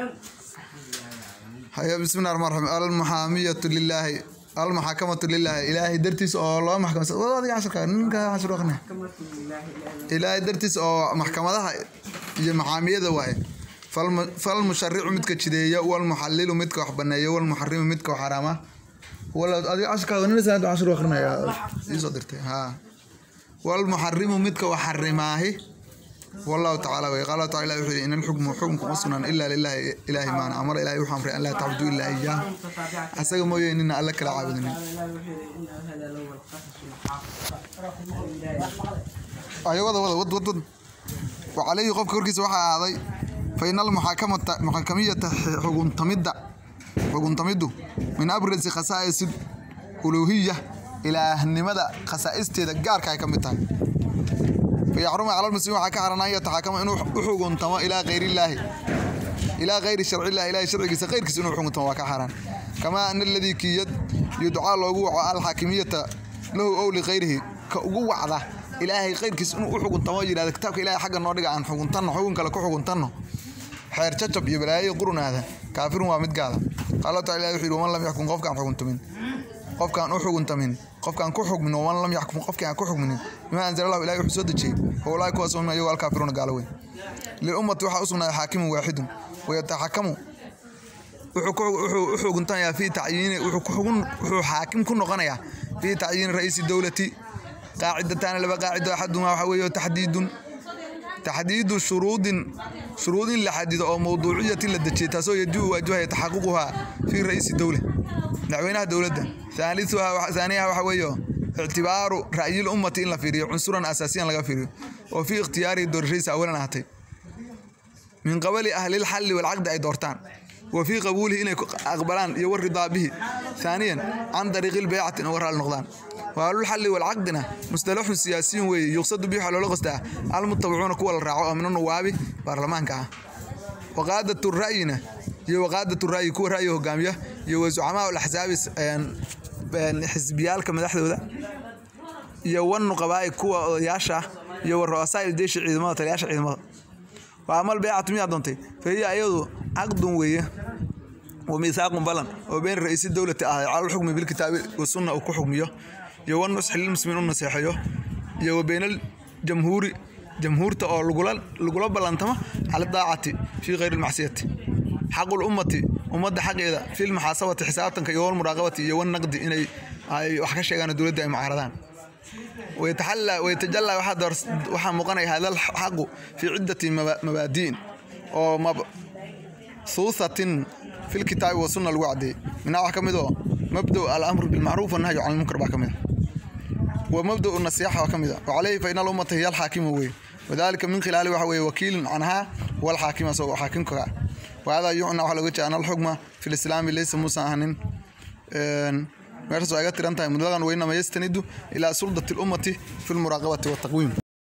haya bismillahi raxmaan raxiim almuxaamiyatu lilaahi almuxaakamatu lilaahi ilaahay dartiis oo loo maxkamasa wada adiga casharka ninka cashar aqne ilaahay dartiis oo maxkamadaha iyo maxaamiyada waaye Falmu- falmusharicu midka jideeya walmuxalilu midka wax baneeya walmuxarimu midka wax xaraama wala adiga casharka nin sanad cashar aqrinaya isoo dirtay ha walmuxarimu midka wax xarimaahi والله تعالى قال الله تعالى وحي إن الحكم حكم أصلا إلا لله إله ما أمر إله وحي أمر أن لا تعبدوا إلا إياه أسأل مو إن الله كلا عابدين أيوة وضع وضع وضع وضع وعليه قف كوركيس وحا هذا فإن المحاكمة محاكمية حكم تمد حكم تمد من أبرز خصائص الألوهية إلى النمدة خصائص تدقار كاي كمتها فيحرم على المسلمين waxaa ka xaran an yataxakama inuu u xuguntamo ilaa gayr illaahi ilaa gayri sharci illahi ilahi sharcigiisa qayrkiisa inuu xuguntamo waa ka xaran kamaa ana aladii kiyad yudcaa loogu waco alxaakimiyata lahu ow ligayrihi ka ugu wacda ilaahay qayrkiisa inuu u xuguntamo oo yidhahda kitaabka ilahay xagga noo dhiga aan xuguntanno xugun kale ku xuguntanno xeer jajab iyo balaayo qurunaada kaafirun waa mid gaada qaala taala ilahi wuxuu yidhi waman lam yaxkum qofkaan xuguntamin qofkaan u xuguntamin qofkaan ku xugmin waman lam yaxkum qofkii aan ku xugminin bima anzala allahu ilahi wuxuu soo dejiyey howlaai kuwaas um ayagoo alkaafiruuna gaalo weyn lilummati waxaa u sugnaaday xaakimun waaxidun wayataxakamu wuxuu ku- wuxuu u xuguntanayaa fii tacyiini wuxuu ku xugun wuxuu xaakim ku noqonayaa fii tacyiini ra'iisi dowlati qaacidataani laba qaacido axadumaa waxa weeye taxdiidun taxdiidu shuruudin shuruudin la xadido oo mawduuciyatin la dejiyay taasoo yajibu waajibaya taxaququhaa fii ra'iisi dowla madaxweynaha dowladda ثالثها ثانيها waxa weeyo ictibaaru ra'yil ummati in la fiiriyo cunsuran asaasiyan laga fiiriyo oo fi ikhtiyaari doorashadiisa awalan ahatay min qabali ahli lxalli walcaqdi ay doortaan wa fii qabuulihi inay ku aqbalaan iyo waridaa bihi ثaaniyan can dariiqi lbeycati in uga raali noqdaan wahlulxalli walcaqdina mustalaxun siyaasiyun weeye yuqsadu bihi waxaa loola qostaa almutabicuuna kuwa la raaco oo min anuwaabi baarlamaanka ah waqaadatu ra'yina iyo waqaadatu ra'yi kuwa ra'yi hogaamiya iyo wasucamaa alaxsaabi xisbiyaalka madaxdooda iyo wanuqabaa'i kuwa odayaasha ah iyo wa ru'asaa iljeeshi ciidamada taliyaasha ciidamada waa amal beecatu miyaa doontay fahiya ayadu caqdun weeye wa miisaaqun balan oo been ra'iisi dowlati ah cala lxukmi bilkitaabi wasunna uu ku xukmiyo iyo wanusxi lilmuslimiin u naseexeeyo iyo wa beynal jamhuuri jamhuurta oo lagula lagula ballantamo cala daacati fii khayri lmacsiyati xaqu lummati ummadda xaqeeda fi lmuxaasabati xisaabtanka iyo walmuraaqabati iyo wanaqdi inay ay wax ka sheegaan dowladda ay mucaaradaan ويتحلى ويتجلى واحد درس واحد مقنع هذا الحق في عدة مبا- مبادئ أو مبثوثة في الكتاب والسنة الوعد من أول كمدو مبدأ الأمر بالمعروف والنهي عن المنكر بكمدو ومبدأ النصيحة وكمدة وعليه فإن الأمة هي الحاكم هو وذلك من خلال وحوي وكيل عنها والحاكم سوى حاكمك وهذا يعنى على وجه أن الحكم في الإسلام ليس مساهن meeshaas waa iga tiran tahay mudladan weynama yastanidu ilaa suldati lummati fi lmuraaqabati wataqwiim